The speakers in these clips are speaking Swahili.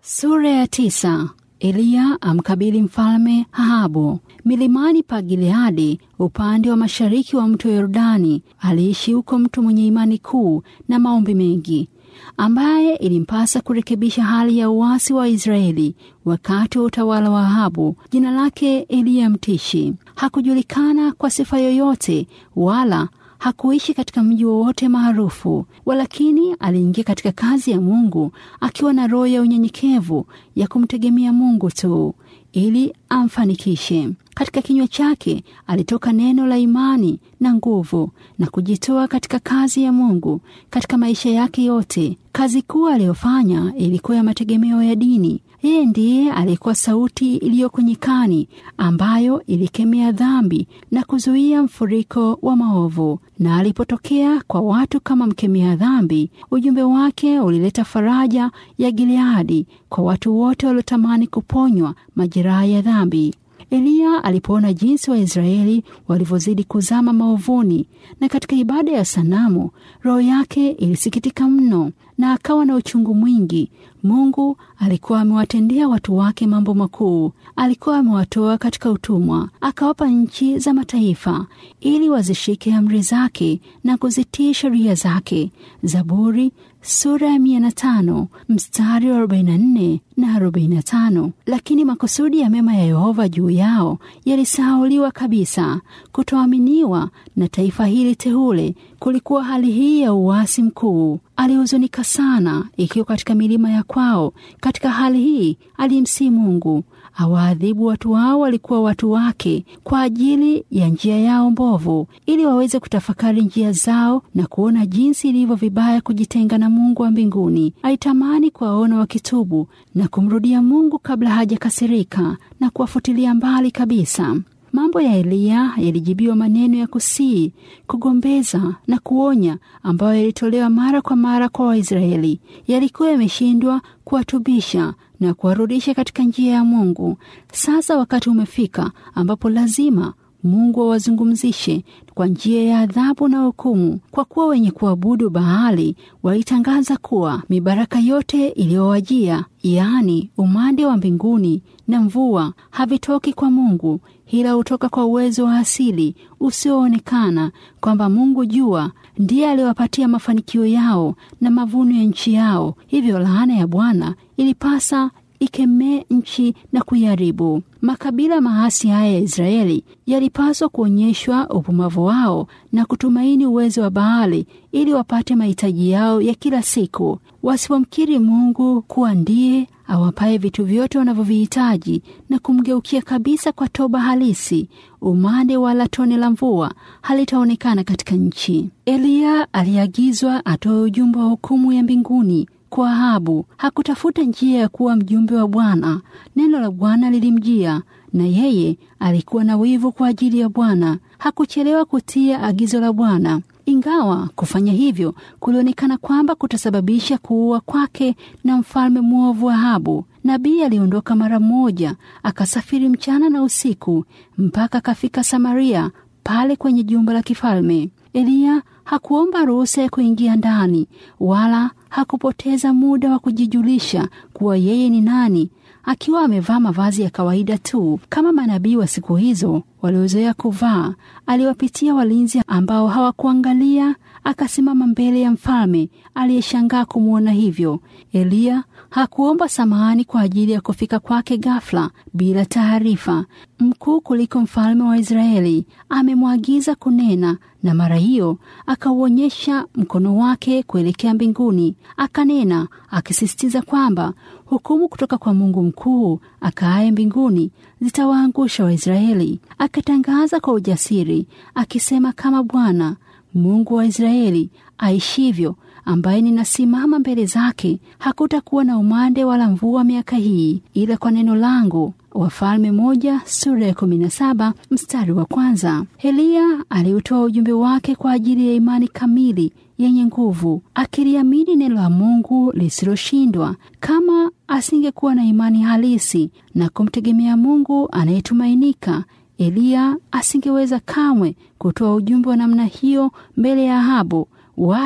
Sura ya tisa. Eliya amkabili mfalme Ahabu. Milimani pa Gileadi, upande wa mashariki wa mto Yordani, aliishi huko mtu mwenye imani kuu na maombi mengi, ambaye ilimpasa kurekebisha hali ya uasi wa Israeli wakati wa utawala wa Ahabu. Jina lake Eliya Mtishi. Hakujulikana kwa sifa yoyote wala hakuishi katika mji wowote maarufu, walakini aliingia katika kazi ya Mungu akiwa na roho ya unyenyekevu ya kumtegemea Mungu tu ili amfanikishe. Katika kinywa chake alitoka neno la imani na nguvu na kujitoa katika kazi ya Mungu katika maisha yake yote. Kazi kuu aliyofanya ilikuwa ya mategemeo ya dini. Yeye ndiye alikuwa sauti iliyoko nyikani ambayo ilikemea dhambi na kuzuia mfuriko wa maovu. Na alipotokea kwa watu kama mkemea dhambi, ujumbe wake ulileta faraja ya Gileadi kwa watu wote waliotamani kuponywa majeraha ya dhambi. Eliya alipoona jinsi Waisraeli walivyozidi kuzama maovuni na katika ibada ya sanamu, roho yake ilisikitika mno na akawa na uchungu mwingi. Mungu alikuwa amewatendea watu wake mambo makuu. Alikuwa amewatoa katika utumwa, akawapa nchi za mataifa ili wazishike amri zake na kuzitii sheria zake. Zaburi sura ya mia na tano mstari wa 44 na 45. Lakini makusudi ya mema ya Yehova juu yao yalisahauliwa kabisa. Kutoaminiwa na taifa hili teule kulikuwa hali hii ya uasi mkuu. Alihuzunika sana ikiwa katika milima ya kwao. Katika hali hii alimsihi Mungu awaadhibu watu wao walikuwa watu wake kwa ajili ya njia yao mbovu, ili waweze kutafakari njia zao na kuona jinsi ilivyo vibaya kujitenga na Mungu wa mbinguni. Alitamani kuwaona wakitubu na kumrudia Mungu kabla hajakasirika na kuwafutilia mbali kabisa. Mambo ya Eliya yalijibiwa maneno ya kusii, kugombeza na kuonya ambayo yalitolewa mara kwa mara kwa Waisraeli. Yalikuwa yameshindwa kuwatubisha na kuwarudisha katika njia ya Mungu. Sasa wakati umefika ambapo lazima Mungu awazungumzishe kwa njia ya adhabu na hukumu, kwa kuwa wenye kuabudu Baali walitangaza kuwa mibaraka yote iliyowajia, yaani umande wa mbinguni na mvua, havitoki kwa Mungu, ila hutoka kwa uwezo wa asili usioonekana, kwamba Mungu jua ndiye aliwapatia mafanikio yao na mavuno ya nchi yao. Hivyo laana ya Bwana ilipasa ikemee nchi na kuiharibu. Makabila maasi haya ya Israeli yalipaswa kuonyeshwa upumavu wao na kutumaini uwezo wa Baali ili wapate mahitaji yao ya kila siku. Wasiwamkiri Mungu kuwa ndiye awapaye vitu vyote wanavyovihitaji na kumgeukia kabisa kwa toba halisi, umande wala tone la mvua halitaonekana katika nchi. Eliya aliagizwa atoe ujumbe wa hukumu ya mbinguni kwa Ahabu. Hakutafuta njia ya kuwa mjumbe wa Bwana. Neno la Bwana lilimjia na yeye alikuwa na wivu kwa ajili ya Bwana. Hakuchelewa kutia agizo la Bwana, ingawa kufanya hivyo kulionekana kwamba kutasababisha kuua kwake na mfalme mwovu Ahabu. Nabii aliondoka mara moja, akasafiri mchana na usiku mpaka akafika Samaria, pale kwenye jumba la kifalme. Eliya hakuomba ruhusa ya kuingia ndani wala hakupoteza muda wa kujijulisha kuwa yeye ni nani, akiwa amevaa mavazi ya kawaida tu kama manabii wa siku hizo waliozoea kuvaa. Aliwapitia walinzi ambao hawakuangalia, akasimama mbele ya mfalme aliyeshangaa kumwona hivyo. Eliya hakuomba samahani kwa ajili ya kufika kwake ghafla bila taarifa. Mkuu kuliko mfalme wa Israeli amemwagiza kunena, na mara hiyo akauonyesha mkono wake kuelekea mbinguni, akanena akisisitiza kwamba hukumu kutoka kwa Mungu mkuu akaaye mbinguni zitawaangusha Waisraeli. Akatangaza kwa ujasiri akisema, kama Bwana Mungu wa Israeli aishivyo ambaye ninasimama mbele zake, hakutakuwa na umande wala mvua miaka hii, ila kwa neno langu. Wafalme moja sura ya kumi na saba mstari wa kwanza. Eliya aliutoa ujumbe wake kwa ajili ya imani kamili yenye nguvu, akiliamini neno la Mungu lisiloshindwa. Kama asingekuwa na imani halisi na kumtegemea Mungu anayetumainika, Eliya asingeweza kamwe kutoa ujumbe wa namna hiyo mbele ya Ahabu, wala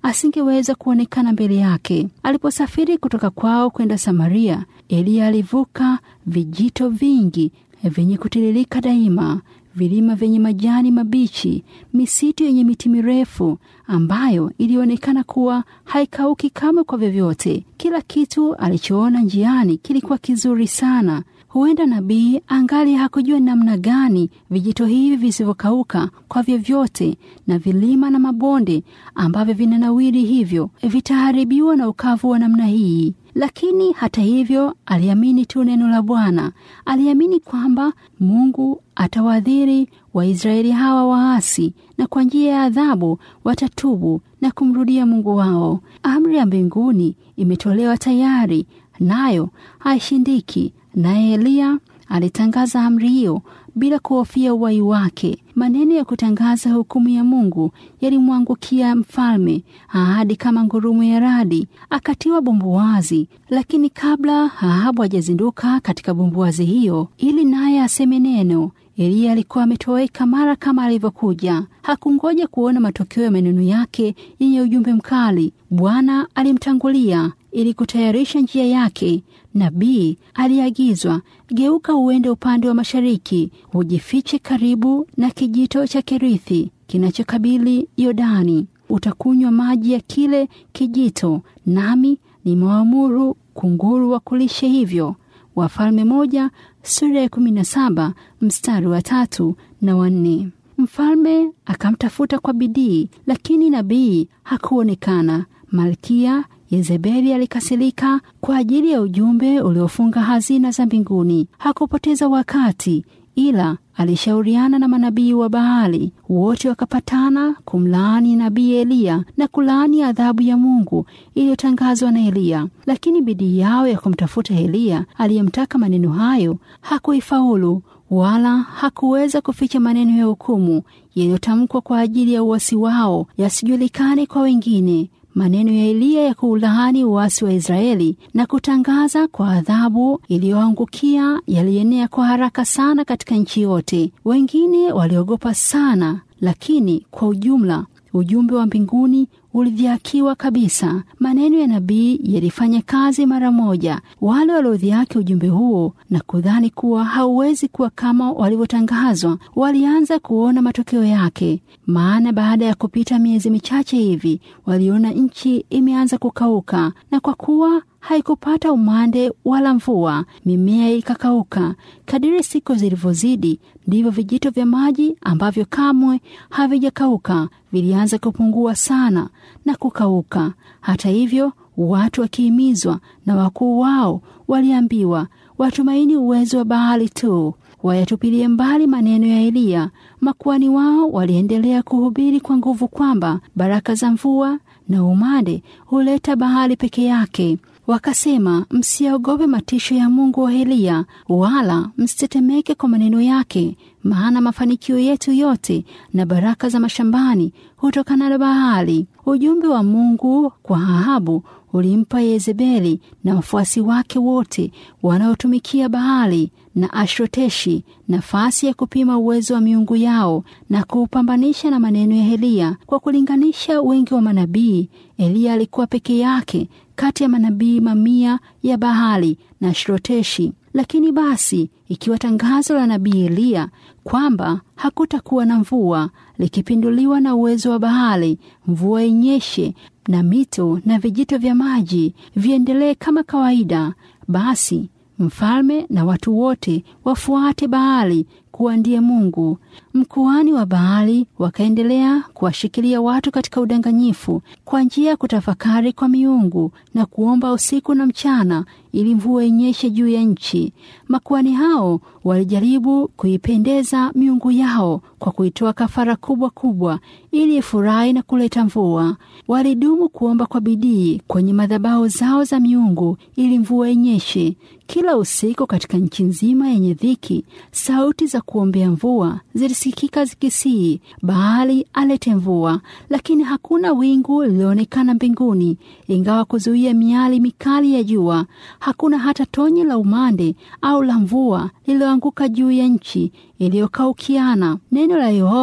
asingeweza kuonekana mbele yake. Aliposafiri kutoka kwao kwenda Samaria, Eliya alivuka vijito vingi vyenye kutiririka daima, vilima vyenye majani mabichi, misitu yenye miti mirefu ambayo ilionekana kuwa haikauki kamwe kwa vyovyote. Kila kitu alichoona njiani kilikuwa kizuri sana. Huenda nabii angali hakujua namna gani vijito hivi visivyokauka kwa vyovyote na vilima na mabonde ambavyo vinanawiri hivyo vitaharibiwa na ukavu wa namna hii. Lakini hata hivyo, aliamini tu neno la Bwana. Aliamini kwamba Mungu atawadhiri Waisraeli hawa waasi, na kwa njia ya adhabu watatubu na kumrudia Mungu wao. Amri ya mbinguni imetolewa tayari, nayo haishindiki. Naye Eliya alitangaza amri hiyo bila kuhofia uhai wake. Maneno ya kutangaza hukumu ya Mungu yalimwangukia mfalme, ahadi kama ngurumo ya radi, akatiwa bumbuwazi. Lakini kabla Ahabu hajazinduka katika bumbuwazi hiyo ili naye aseme neno, Eliya alikuwa ametoweka mara kama alivyokuja. Hakungoja kuona matokeo ya maneno yake yenye ujumbe mkali. Bwana alimtangulia ili kutayarisha njia yake. Nabii aliagizwa, geuka uende upande wa mashariki, ujifiche karibu na kijito cha Kerithi kinachokabili Yordani. Utakunywa maji ya kile kijito, nami nimewaamuru kunguru wakulishe hivyo. Wafalme moja sura ya kumi na saba mstari wa tatu na wanne. Mfalme akamtafuta kwa bidii, lakini nabii hakuonekana. Malkia Yezebeli alikasirika kwa ajili ya ujumbe uliofunga hazina za mbinguni. Hakupoteza wakati, ila alishauriana na manabii wa Baali. Wote wakapatana kumlaani nabii Eliya na kulaani adhabu ya Mungu iliyotangazwa na Eliya. Lakini bidii yao ya kumtafuta Eliya aliyemtaka maneno hayo hakuifaulu, wala hakuweza kuficha maneno ya hukumu yaliyotamkwa kwa ajili ya uasi wao yasijulikane kwa wengine. Maneno ya Eliya ya kuulaani uasi wa Israeli na kutangaza kwa adhabu iliyoangukia yalienea kwa haraka sana katika nchi yote. Wengine waliogopa sana, lakini kwa ujumla ujumbe wa mbinguni ulidhiakiwa kabisa. Maneno ya nabii yalifanya kazi mara moja. Wale waliodhiaki ujumbe huo na kudhani kuwa hauwezi kuwa kama walivyotangazwa, walianza kuona matokeo yake. Maana baada ya kupita miezi michache hivi, waliona nchi imeanza kukauka, na kwa kuwa haikupata umande wala mvua, mimea ikakauka. Kadiri siku zilivyozidi, ndivyo vijito vya maji ambavyo kamwe havijakauka vilianza kupungua sana na kukauka. Hata hivyo, watu wakihimizwa na wakuu wao waliambiwa watumaini uwezo wa Baali tu, wayatupilie mbali maneno ya Eliya. Makuhani wao waliendelea kuhubiri kwa nguvu kwamba baraka za mvua na umande huleta Baali peke yake. Wakasema, msiogope matisho ya Mungu wa Eliya, wala msitetemeke kwa maneno yake, maana mafanikio yetu yote na baraka za mashambani hutokana na Baali. Ujumbe wa Mungu kwa Ahabu ulimpa Yezebeli na wafuasi wake wote wanaotumikia Baali na Ashroteshi nafasi ya kupima uwezo wa miungu yao na kuupambanisha na maneno ya Eliya. Kwa kulinganisha wingi wa manabii, Eliya alikuwa peke yake kati ya manabii mamia ya Baali na Ashroteshi. Lakini basi, ikiwa tangazo la nabii Eliya kwamba hakutakuwa na mvua likipinduliwa na uwezo wa Baali, mvua inyeshe na mito na vijito vya maji viendelee kama kawaida, basi mfalme na watu wote wafuate Baali kuwa ndiye Mungu. Mkuhani wa Baali wakaendelea kuwashikilia watu katika udanganyifu kwa njia ya kutafakari kwa miungu na kuomba usiku na mchana ili mvua inyeshe juu ya nchi. Makuhani hao walijaribu kuipendeza miungu yao kwa kuitoa kafara kubwa kubwa ili ifurahi na kuleta mvua. Walidumu kuomba kwa bidii kwenye madhabahu zao za miungu ili mvua inyeshe. Kila usiku katika nchi nzima yenye dhiki, sauti za kuombea mvua zilisikika zikisii, Baali alete mvua, lakini hakuna wingu lilioonekana mbinguni, ingawa kuzuia miali mikali ya jua. Hakuna hata tonye la umande au la mvua lililoanguka juu ya nchi iliyokaukiana. Neno la Yehova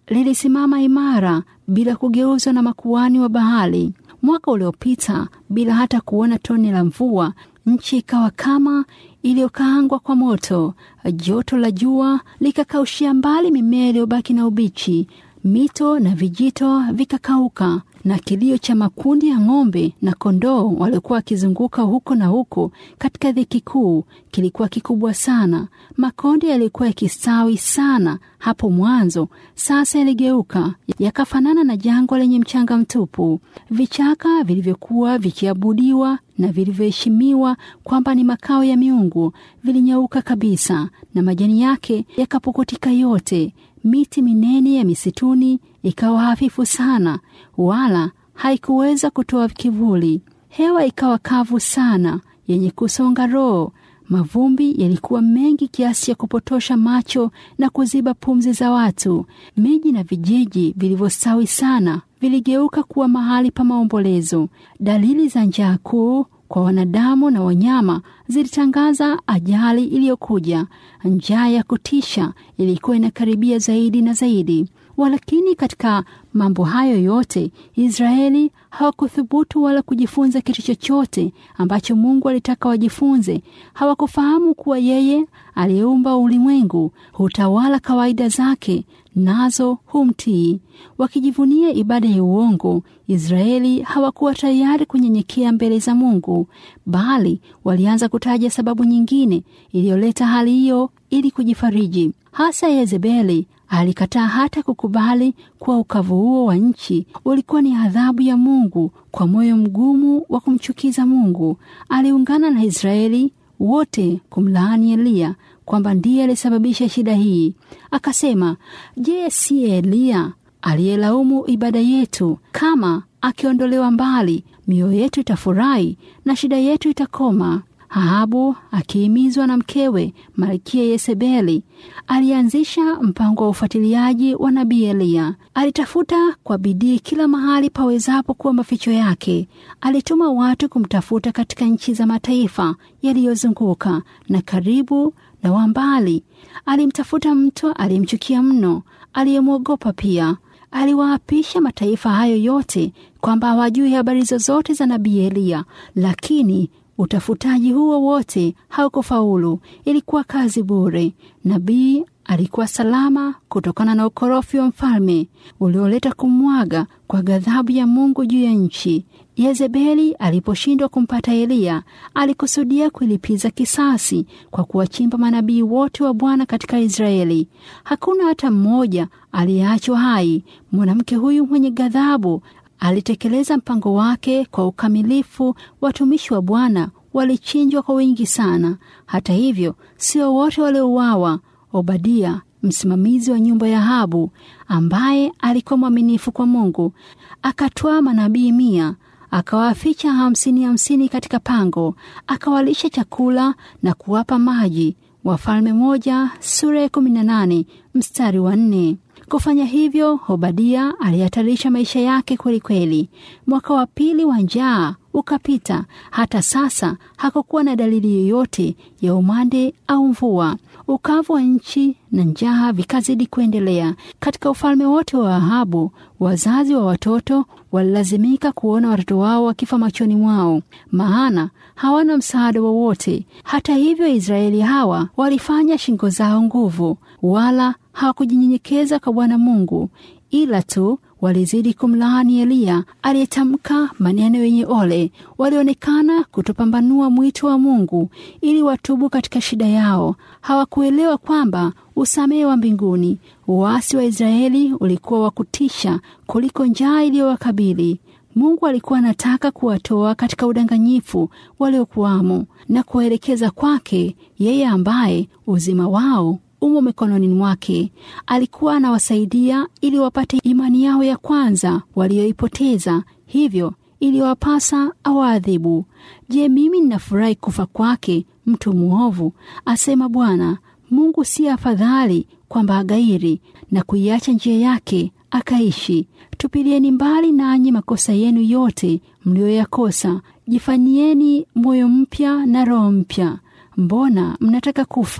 lilisimama imara bila kugeuzwa na makuani wa bahari. Mwaka uliopita, bila hata kuona tone la mvua, nchi ikawa kama iliyokaangwa kwa moto. Joto la jua likakaushia mbali mimea iliyobaki na ubichi, mito na vijito vikakauka, na kilio cha makundi ya ng'ombe na kondoo waliokuwa wakizunguka huko na huko katika dhiki kuu kilikuwa kikubwa sana. Makonde yalikuwa yakistawi sana hapo mwanzo, sasa yaligeuka yakafanana na jangwa lenye mchanga mtupu. Vichaka vilivyokuwa vikiabudiwa na vilivyoheshimiwa kwamba ni makao ya miungu vilinyauka kabisa, na majani yake yakapukutika yote. Miti minene ya misituni ikawa hafifu sana, wala haikuweza kutoa kivuli. Hewa ikawa kavu sana, yenye kusonga roho. Mavumbi yalikuwa mengi kiasi cha kupotosha macho na kuziba pumzi za watu. Miji na vijiji vilivyostawi sana viligeuka kuwa mahali pa maombolezo. Dalili za njaa kuu kwa wanadamu na wanyama zilitangaza ajali iliyokuja. Njaa ya kutisha ilikuwa inakaribia zaidi na zaidi. Walakini katika mambo hayo yote Israeli hawakuthubutu wala kujifunza kitu chochote ambacho Mungu alitaka wajifunze. Hawakufahamu kuwa yeye aliyeumba ulimwengu hutawala kawaida zake, nazo humtii. Wakijivunia ibada ya uongo, Israeli hawakuwa tayari kunyenyekea mbele za Mungu, bali walianza kutaja sababu nyingine iliyoleta hali hiyo ili kujifariji. Hasa Yezebeli alikataa hata kukubali kuwa ukavu huo wa nchi ulikuwa ni adhabu ya Mungu. Kwa moyo mgumu wa kumchukiza Mungu, aliungana na Israeli wote kumlaani Eliya kwamba ndiye alisababisha shida hii. Akasema, je, si Eliya aliyelaumu ibada yetu? Kama akiondolewa mbali, mioyo yetu itafurahi na shida yetu itakoma. Ahabu akihimizwa na mkewe Malkia Yezebeli alianzisha mpango wa ufuatiliaji wa nabii Eliya. Alitafuta kwa bidii kila mahali pawezapo kuwa maficho yake. Alituma watu kumtafuta katika nchi za mataifa yaliyozunguka na karibu na wa mbali. Alimtafuta mtu aliyemchukia mno, aliyemwogopa pia. Aliwaapisha mataifa hayo yote kwamba hawajui habari zozote za nabii Eliya, lakini utafutaji huo wote haukufaulu. Ilikuwa kazi bure. Nabii alikuwa salama kutokana na ukorofi wa mfalme ulioleta kumwaga kwa ghadhabu ya Mungu juu ya nchi. Yezebeli aliposhindwa kumpata Eliya, alikusudia kuilipiza kisasi kwa kuwachimba manabii wote wa Bwana katika Israeli. Hakuna hata mmoja aliyeachwa hai. Mwanamke huyu mwenye ghadhabu alitekeleza mpango wake kwa ukamilifu. Watumishi wa Bwana walichinjwa kwa wingi sana. Hata hivyo, sio wote waliouawa. Obadia, msimamizi wa nyumba ya Ahabu, ambaye alikuwa mwaminifu kwa Mungu, akatwaa manabii mia akawaficha hamsini hamsini katika pango, akawalisha chakula na kuwapa maji. Wafalme moja sura ya kumi na nane mstari wa nne. Kufanya hivyo, Obadia alihatarisha maisha yake kweli kweli. Mwaka wa pili wa njaa ukapita. Hata sasa hakukuwa na dalili yoyote ya umande au mvua. Ukavu wa nchi na njaa vikazidi kuendelea katika ufalme wote wa Ahabu. Wazazi wa watoto walilazimika kuona watoto wao wakifa machoni mwao, maana hawana msaada wowote. Hata hivyo, Israeli hawa walifanya shingo zao nguvu, wala hawakujinyenyekeza kwa Bwana Mungu, ila tu walizidi kumlaani Eliya aliyetamka maneno yenye ole. Walionekana kutopambanua mwito wa Mungu ili watubu katika shida yao. Hawakuelewa kwamba usamehe wa mbinguni, uasi wa Israeli ulikuwa wa kutisha kuliko njaa iliyowakabili. Mungu alikuwa anataka kuwatoa katika udanganyifu waliokuwamo na kuwaelekeza kwake yeye ambaye uzima wao umo mikononi mwake. Alikuwa anawasaidia ili wapate imani yao ya kwanza walioipoteza, hivyo iliwapasa awaadhibu. Je, mimi ninafurahi kufa kwake mtu mwovu? asema Bwana Mungu. Si afadhali kwamba agairi na kuiacha njia yake akaishi? Tupilieni mbali nanyi makosa yenu yote mliyoyakosa, jifanyieni moyo mpya na roho mpya. Mbona mnataka kufa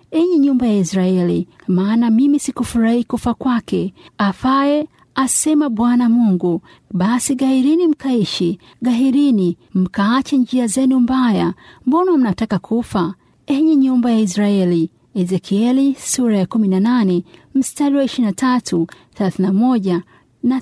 enyi nyumba ya Israeli, maana mimi sikufurahi kufa kwake. Afaye asema Bwana Mungu. Basi gahirini mkaishi, gahirini mkaache njia zenu mbaya. Mbona mnataka kufa, enyi nyumba ya Israeli? Ezekieli sura ya 18 mstari wa 23, 31 na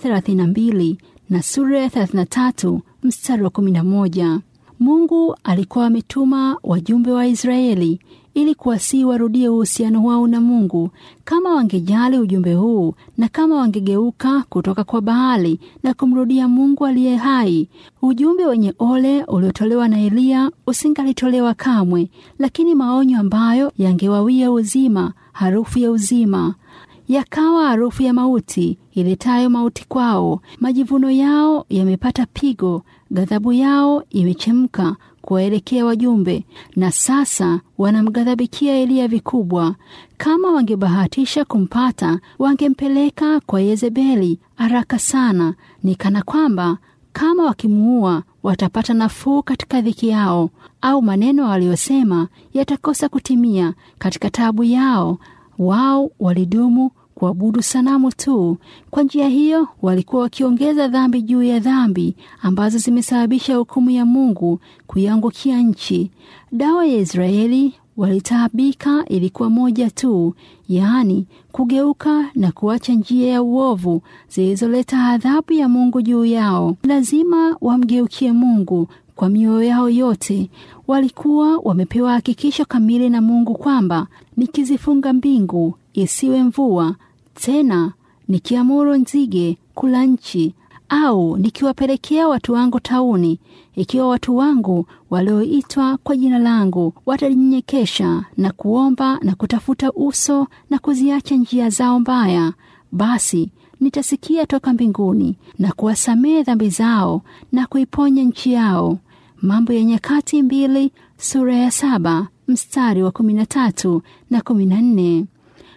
32 na sura ya 33 mstari wa 11. Mungu alikuwa ametuma wajumbe wa Israeli ili kuwasihi warudie uhusiano wao na Mungu. Kama wangejali ujumbe huu na kama wangegeuka kutoka kwa Baali na kumrudia Mungu aliye hai, ujumbe wenye ole uliotolewa na Eliya usingalitolewa kamwe, lakini maonyo ambayo yangewawia uzima, harufu ya uzima yakawa harufu ya mauti iletayo mauti kwao. Majivuno yao yamepata pigo, ghadhabu yao imechemka kuwaelekea wajumbe, na sasa wanamghadhabikia Eliya vikubwa. Kama wangebahatisha kumpata, wangempeleka kwa Yezebeli haraka sana. Ni kana kwamba kama wakimuua watapata nafuu katika dhiki yao, au maneno waliyosema yatakosa kutimia katika taabu yao. Wao walidumu kuabudu sanamu tu. Kwa njia hiyo walikuwa wakiongeza dhambi juu ya dhambi ambazo zimesababisha hukumu ya Mungu kuiangukia nchi. Dawa ya Israeli walitaabika ilikuwa moja tu, yaani kugeuka na kuacha njia ya uovu zilizoleta adhabu ya Mungu juu yao. Lazima wamgeukie Mungu kwa mioyo yao yote. Walikuwa wamepewa hakikisho kamili na Mungu kwamba nikizifunga mbingu isiwe mvua tena, nikiamuru nzige kula nchi, au nikiwapelekea watu wangu tauni, ikiwa watu wangu walioitwa kwa jina langu watajinyenyekesha na kuomba na kutafuta uso na kuziacha njia zao mbaya, basi nitasikia toka mbinguni na kuwasamehe dhambi zao na kuiponya nchi yao. Mambo ya Nyakati mbili sura ya saba mstari wa kumi na tatu na kumi na nne.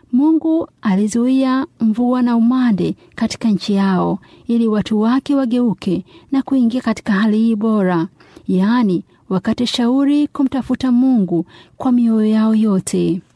Mungu alizuia mvua na umande katika nchi yao ili watu wake wageuke na kuingia katika hali hii bora, yaani wakate shauri kumtafuta Mungu kwa mioyo yao yote.